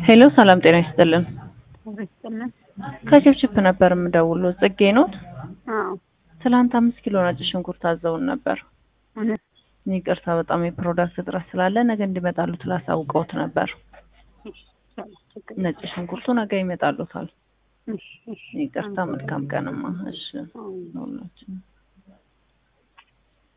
ሄሎ ሰላም ጤና ይስጥልን። ይስጥልን። ከችፕችፕ ነበር የምደውለው። ጽጌ ኖት? አዎ ትላንት አምስት ኪሎ ነጭ ሽንኩርት አዘውን ነበር። እውነት ይቅርታ በጣም የፕሮዳክት እጥረት ስላለ ነገ እንዲመጣሉ ስላሳውቀውት ነበር። ችግር ነጭ ሽንኩርቱ ነገ ይመጣሉታል። እሺ፣ እሺ። ይቅርታ መልካም ቀንማ። እሺ አዎ። ሁላችንም